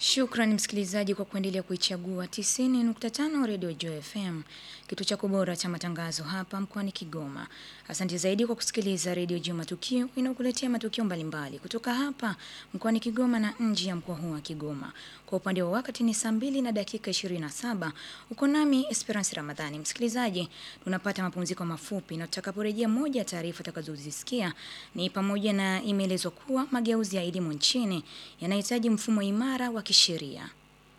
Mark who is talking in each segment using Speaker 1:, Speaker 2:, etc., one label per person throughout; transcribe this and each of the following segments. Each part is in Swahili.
Speaker 1: Shukrani msikilizaji kwa kuendelea kuichagua 90.5 Radio Joy FM, kitu chako bora cha matangazo hapa mkoani Kigoma. Asante zaidi kwa kusikiliza Radio Joy Matukio inayokuletea matukio mbalimbali kutoka hapa mkoani Kigoma na nje ya mkoa huu wa Kigoma. Kwa upande wa wakati ni saa mbili na dakika 27. Uko nami Esperance Ramadhani. Msikilizaji, tunapata mapumziko mafupi na tutakaporejea, moja ya taarifa tutakazozisikia ni pamoja na imeelezwa kuwa mageuzi ya elimu nchini yanahitaji mfumo imara wa kisheria.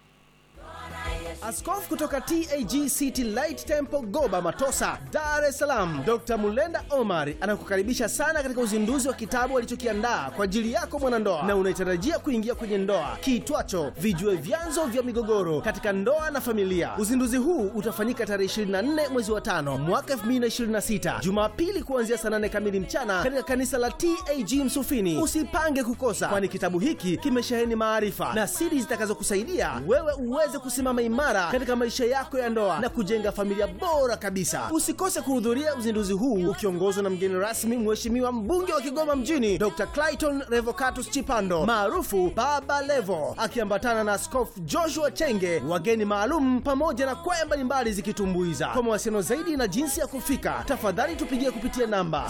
Speaker 2: Askofu kutoka TAG City Light Temple Goba Matosa, Dar es Salaam, Dr. Mulenda Omar anakukaribisha sana katika uzinduzi wa kitabu alichokiandaa kwa ajili yako mwanandoa na unaitarajia kuingia kwenye ndoa kiitwacho Vijue Vyanzo vya Migogoro katika Ndoa na Familia. Uzinduzi huu utafanyika tarehe 24 mwezi wa tano mwaka 2026 Jumapili kuanzia saa 8 kamili mchana katika kanisa la TAG Msufini. Usipange kukosa, kwani kitabu hiki kimesheheni maarifa na siri zitakazokusaidia wewe uweze kusimama imara katika maisha yako ya ndoa na kujenga familia bora kabisa. Usikose kuhudhuria uzinduzi huu ukiongozwa na mgeni rasmi, Mheshimiwa mbunge wa Kigoma mjini Dr. Clayton Revocatus Chipando maarufu Baba Levo, akiambatana na Askofu Joshua Chenge, wageni maalum pamoja na kwaya mbalimbali zikitumbuiza. Kwa mawasiliano zaidi na jinsi ya kufika, tafadhali tupigie kupitia namba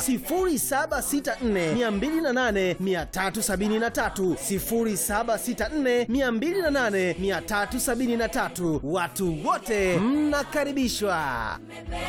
Speaker 2: 0764 208 373, 0764 208 373. Watu wote mnakaribishwa.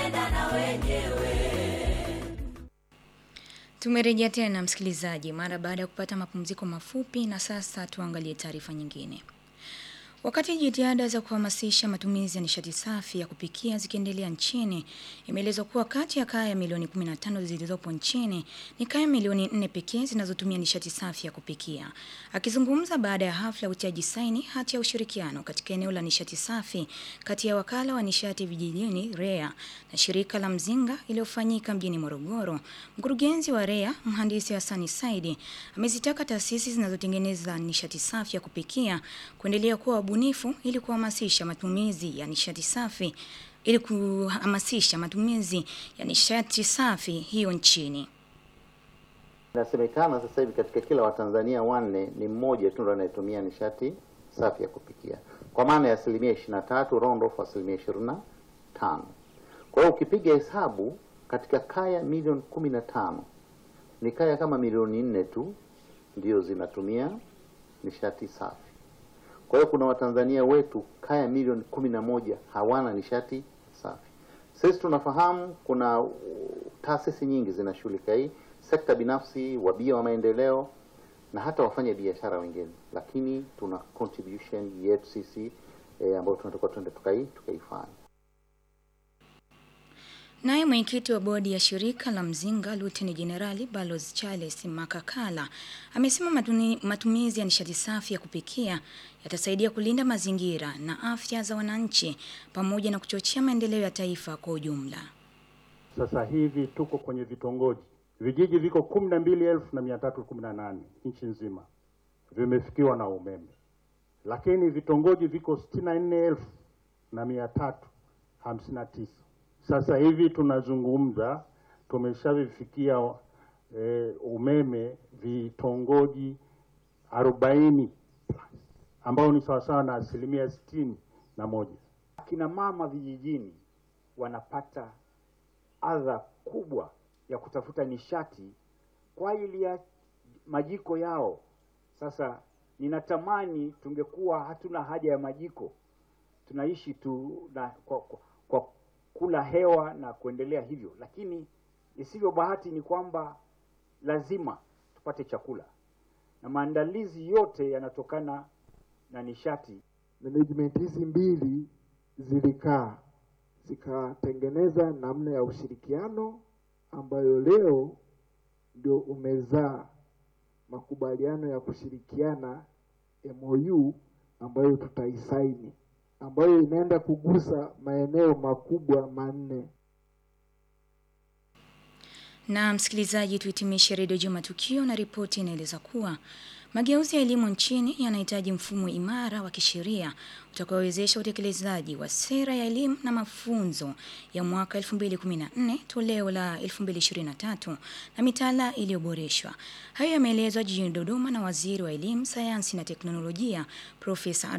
Speaker 1: Tumerejea tena msikilizaji, mara baada ya kupata mapumziko mafupi, na sasa tuangalie taarifa nyingine. Wakati jitihada za kuhamasisha matumizi ya nishati safi ya kupikia zikiendelea nchini, imeelezwa kuwa kati ya kaya milioni 15 zilizopo nchini ni kaya milioni 4 pekee zinazotumia nishati safi ya kupikia. Akizungumza baada ya hafla ya utiaji saini hati ya ushirikiano katika eneo la nishati safi kati ya wakala wa nishati vijijini REA na shirika la Mzinga iliyofanyika mjini Morogoro, mkurugenzi wa REA mhandisi Hassani Saidi amezitaka taasisi zinazotengeneza nishati safi ya kupikia kuendelea kuwa bunifu ili kuhamasisha matumizi ya nishati safi ili kuhamasisha matumizi ya nishati safi hiyo nchini.
Speaker 3: Inasemekana sasa hivi katika kila Watanzania wanne ni mmoja tu ndo anayetumia nishati safi ya kupikia, kwa maana ya asilimia ishirini na tatu round off asilimia ishirini na tano. Kwa hiyo ukipiga hesabu katika kaya milioni kumi na tano ni kaya kama milioni nne tu ndio zinatumia nishati safi. Kwa hiyo kuna Watanzania wetu kaya milioni kumi na moja hawana nishati safi. Sisi tunafahamu kuna taasisi nyingi zinashughulika hii, sekta binafsi, wabia wa maendeleo na hata wafanya biashara wengine, lakini tuna contribution yetu sisi eh, ambayo tunatakiwa tuende tukai tukaifanya.
Speaker 1: Naye mwenyekiti wa bodi ya shirika la Mzinga Luteni Jenerali Balozi Charles Makakala amesema matuni, matumizi ya nishati safi ya kupikia yatasaidia kulinda mazingira na afya za wananchi pamoja na kuchochea maendeleo ya taifa kwa ujumla.
Speaker 4: Sasa hivi tuko kwenye vitongoji, vijiji viko kumi na mbili elfu na mia tatu kumi na nane nchi nzima vimefikiwa na umeme, lakini vitongoji viko sitini na nne elfu na mia tatu hamsini na tisa. Sasa hivi tunazungumza tumeshavifikia e, umeme vitongoji arobaini ambao ni sawasawa na asilimia sitini na moja.
Speaker 5: Akina mama vijijini wanapata adha kubwa ya kutafuta nishati kwa ajili ya majiko yao. Sasa ninatamani tungekuwa hatuna haja ya majiko, tunaishi tu na kwa, kwa, kwa kula hewa na kuendelea hivyo, lakini isivyo bahati ni kwamba lazima tupate chakula na maandalizi yote yanatokana na nishati.
Speaker 6: Management hizi mbili zilikaa zikatengeneza namna ya ushirikiano ambayo leo ndio umezaa makubaliano ya kushirikiana MOU ambayo tutaisaini ambayo inaenda kugusa maeneo makubwa manne.
Speaker 1: Na msikilizaji, tuhitimishe redio Juma Tukio na ripoti inaeleza kuwa mageuzi ya elimu nchini yanahitaji mfumo imara wa kisheria utakaowezesha utekelezaji wa sera ya elimu na mafunzo ya mwaka 2014 toleo la 2023 na mitaala iliyoboreshwa. Hayo yameelezwa jijini Dodoma na waziri wa elimu, sayansi na teknolojia Profesa